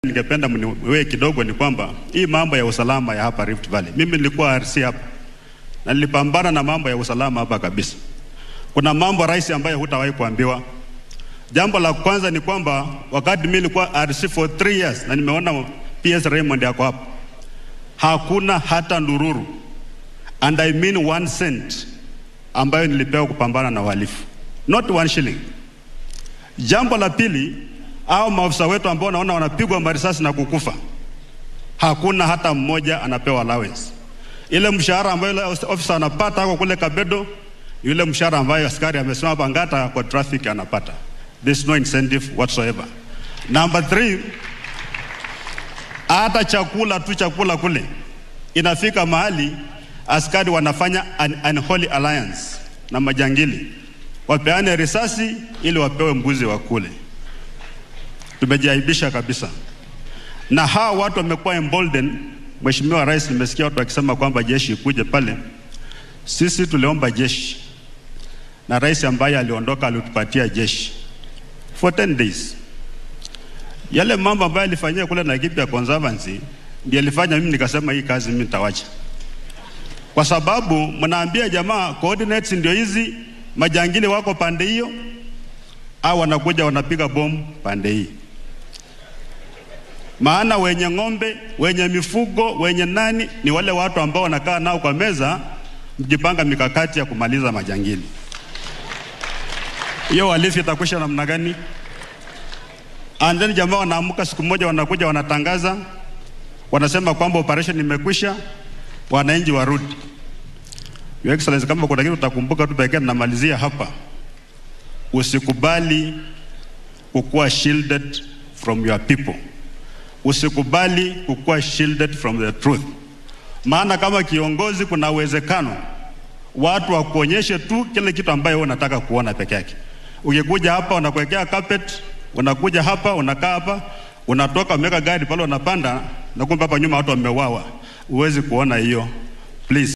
ningependa mniwe kidogo ni kwamba hii mambo ya usalama ya hapa Rift Valley, mimi nilikuwa RC hapa na nilipambana na mambo ya usalama hapa kabisa. Kuna mambo rais ambayo hutawahi kuambiwa. Jambo la kwanza ni kwamba wakati mimi nilikuwa RC for three years na nimeona PS Raymond yako hapa, hakuna hata ndururu and I mean one cent ambayo nilipewa kupambana na uhalifu, not one shilling. Jambo la pili, au maafisa wetu ambao naona wanapigwa marisasi na kukufa, hakuna hata mmoja anapewa allowance. Ile mshahara ambayo ile ofisa anapata ako kule Kabedo, yule mshahara ambayo askari amesimama Bangata kwa traffic anapata. There's no incentive whatsoever. Number three, hata chakula tu chakula kule inafika mahali askari wanafanya an unholy alliance na majangili, wapeane risasi ili wapewe mbuzi wa kule. Tumejiaibisha kabisa, na hawa watu wamekuwa emboldened. Mheshimiwa Rais, nimesikia watu wakisema kwamba jeshi ikuje pale. Sisi tuliomba jeshi na rais ambaye aliondoka alitupatia jeshi for 10 days. Yale mambo ambayo alifanyia kule Laikipia Conservancy ndiyo alifanya mimi nikasema hii kazi mimi nitawacha, kwa sababu mnaambia jamaa coordinates ndio hizi, majangili wako pande hiyo, au wanakuja wanapiga bomu pande hii. Maana wenye ng'ombe, wenye mifugo, wenye nani ni wale watu ambao wanakaa nao kwa meza, mjipanga mikakati ya kumaliza majangili. Hiyo uhalifu itakwisha namna gani? And then jamaa wanaamka siku moja, wanakuja wanatangaza, wanasema kwamba operation imekwisha, wananchi warudi. Your Excellency, kama kuna kitu utakumbuka tu pekee, namalizia hapa, usikubali kukuwa shielded from your people, usikubali kukuwa shielded from the truth. Maana kama kiongozi, kuna uwezekano watu wakuonyeshe tu kile kitu ambayo wewe unataka kuona peke yake. Ukikuja hapa unakuwekea carpet, unakuja hapa unakaa hapa, unatoka umeweka gari pale unapanda, na kumbe hapa nyuma watu wameuawa. Huwezi kuona hiyo. Please